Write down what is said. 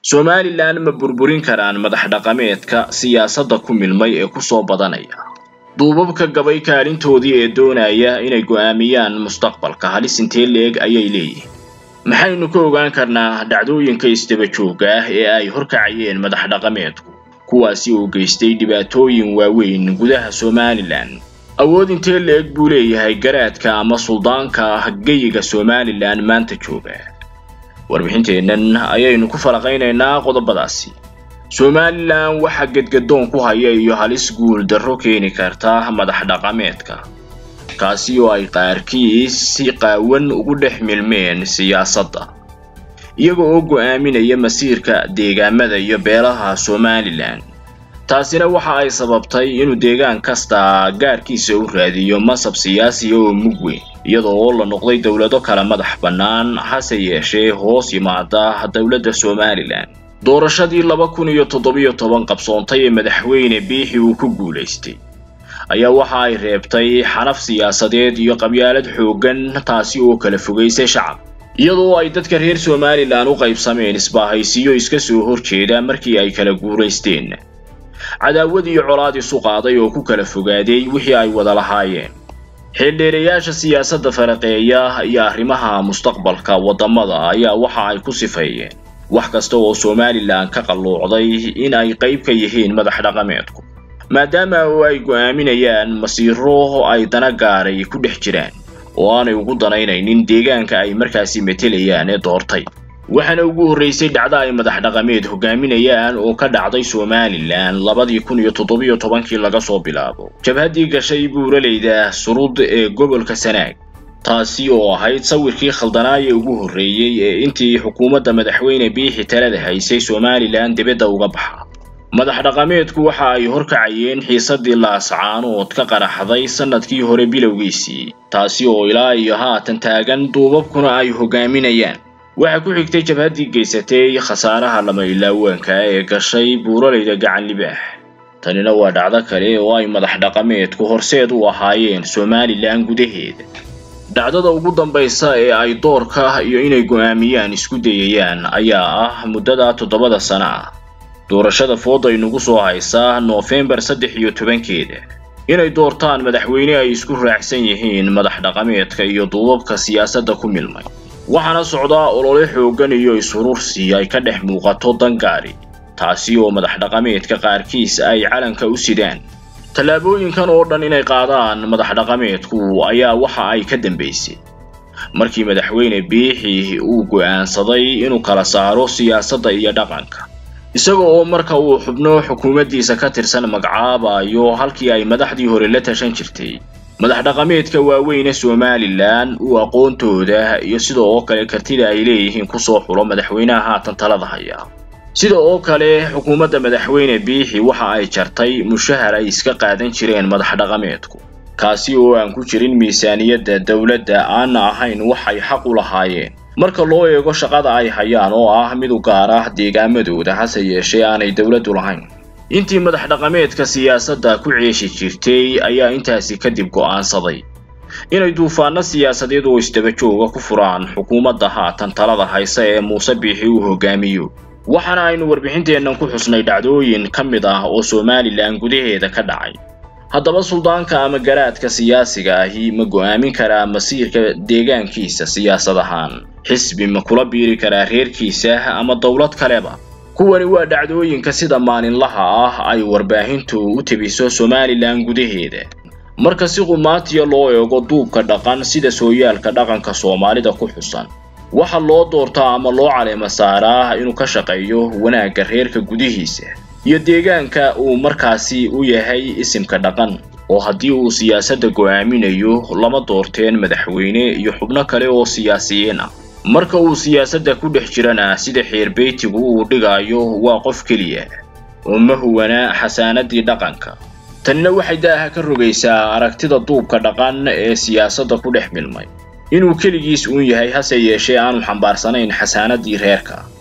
somalilan ma burburin karaan madax dhaqameedka siyaasadda ku milmay ee kusoo badanaya duubabka gabay kaalintoodii ee doonaya inay go'aamiyaan mustaqbalka halis intee leeg ayay leeyihiin maxaynu ka ogaan karnaa dhacdooyinka isdaba joogga ah ee ay horkacayeen madax dhaqameedku kuwaasi oo geystay dhibaatooyin waaweyn gudaha somalilan awood intee leeg buu leeyahay garaadka ama suldaanka geyiga somalilan maanta jooga warbixinteennan ayaynu ku falaqaynaynaa qodobadaasi somalilan waxaa gedgadoon ku haya iyo halis guul darro keeni karta madax dhaqameedka kaasi oo ay qaarkiis si qaawan ugu dhex milmeen siyaasadda iyaga oo go'aaminaya masiirka deegaamada iyo beelaha somalilan taasina waxa ay sababtay inuu deegaan kasta gaarkiisa u raadiyo masab siyaasiya oo mug weyn iyadoo oo la noqday dowlado kala madax bannaan hase yeeshee hoos yimaada dowladda somalilan doorashadii laba kun iyo toddobiyo toban qabsoontay ee madaxweyne biixi uu ku guulaystay ayaa waxa ay reebtay xanaf siyaasadeed iyo qabyaalad xooggan taasi oo kala fogaysay shacab iyadoo ay dadka reer somalilan u qaybsameen isbaahaysiyo iska soo horjeeda markii ay kala guulaysteen cadaawad iyo colaad isu qaaday oo ku kala fogaaday wixii ay wada lahaayeen xildheerayaasha siyaasadda faraqeeya iyo arrimaha mustaqbalka waddamada ayaa waxa ay ku sifeeyeen wax kasta oo somalilan ka qalluucday in ay qayb ka yihiin madax dhaqameedku maadaama oo ay go'aaminayaan masiiro ay dana gaaray ku dhex jiraan oo aanay ugu danaynaynin deegaanka ay markaasi metelayaan ee doortay waxaana ugu horraysay dhacdo ay madax dhaqameed hogaaminayaan oo ka dhacday somalilan labadii kun iyo toddobiyo tobankii laga soo bilaabo jabhaddii gashay buuraleyda surud ee gobolka sanaag taasi oo ahayd sawirkii khaldanaaya ugu horreeyey ee intii xukuumadda madaxweyne biixi talada haysay somalilan dibadda uga baxa madax dhaqameedku waxa ay horkacayeen xiisadii laascaanood ka qaraxday sannadkii hore bilowgiisii taasi oo ilaa iyo haatan taagan duubabkuna ay hogaaminayaan waxaa ku xigtay jabhaddii geysatay khasaaraha lama ilaawaanka ee gashay buuraleyda gacan libaax tanina waa dhacdo kale oo ay madax dhaqameedku horseed u ahaayeen somalilan gudaheeda dhacdada ugu dambaysa ee ay doorka iyo inay go'aamiyaan isku dayayaan ayaa ah muddada toddobada sano ah doorashada fooda inugu soo haysaa noofembar saddex iyo tobankeeda inay doortaan madaxweyne ay isku raacsan yihiin madax dhaqameedka iyo duubabka siyaasadda ku milmay waxaana socdaa olole xooggan iyo is-urursi ay ka dhex muuqato dangaari taasi oo madax dhaqameedka qaarkiis ay calanka u sidaan tallaabooyinkan oo dhan inay qaadaan madax dhaqameedku ayaa waxa ay ka dambaysay markii madaxweyne biixi uu go'aansaday inuu kala saaro siyaasadda iyo dhaqanka isaga oo marka uu xubno xukuumaddiisa ka tirsan magacaabayo halkii ay madaxdii hore la tashan jirtay madax dhaqameedka waaweyne somalilan uu aqoontooda iyo sida oo kale kartida ay leeyihiin kusoo xulo madaxweynaha haatan talada haya sida oo kale xukuumadda madaxweyne biixi waxa ay jartay mushahar ay iska qaadan jireen madax dhaqameedku kaasi oo aan ku jirin miisaaniyadda dowladda aanna ahayn waxay xaq u lahaayeen marka loo eego shaqada ay hayaan oo ah mid u gaar ah deegaamadooda hase yeeshee aanay dowladdu lahayn intii madax dhaqameedka siyaasadda ku ceeshi jirtay ayaa intaasi kadib go'aansaday inay duufaano siyaasadeed oo isdaba jooga ku furaan xukuumadda haatan talada haysa ee muuse biixi uu hogaamiyo waxaana aynu warbixinteennan ku xusnay dhacdooyin ka mid ah oo somalilan gudaheeda ka dhacay haddaba suldaanka ama garaadka siyaasiga ahi ma go'aamin karaa masiirka deegaankiisa siyaasad ahaan xisbi ma kula biiri karaa reerkiisa ama dowlad kaleba kuwani waa dhacdooyinka sida maalinlaha ah ay warbaahintu u tebiso somalilan gudaheeda marka si qumaatiya loo eego duubka dhaqan sida sooyaalka dhaqanka soomaalida ku xusan waxa loo doortaa ama loo caleema saaraa inuu ka shaqeeyo wanaagga reerka gudihiisa iyo deegaanka uu markaasi u yahay isimka dhaqan oo haddii uu siyaasadda go'aaminayo lama doorteen madaxweyne iyo xubno kale oo siyaasiyiin ah marka uu siyaasadda ku dhex jirana sida xeerbeytigu uu dhigaayo waa qof keliya oo ma huwana xasaanadii dhaqanka tanina waxay daaha ka rogaysaa aragtida duubka dhaqan ee siyaasadda ku dhex milmay inuu keligiis uun yahay hase yeeshee aanu xambaarsanayn xasaanadii reerka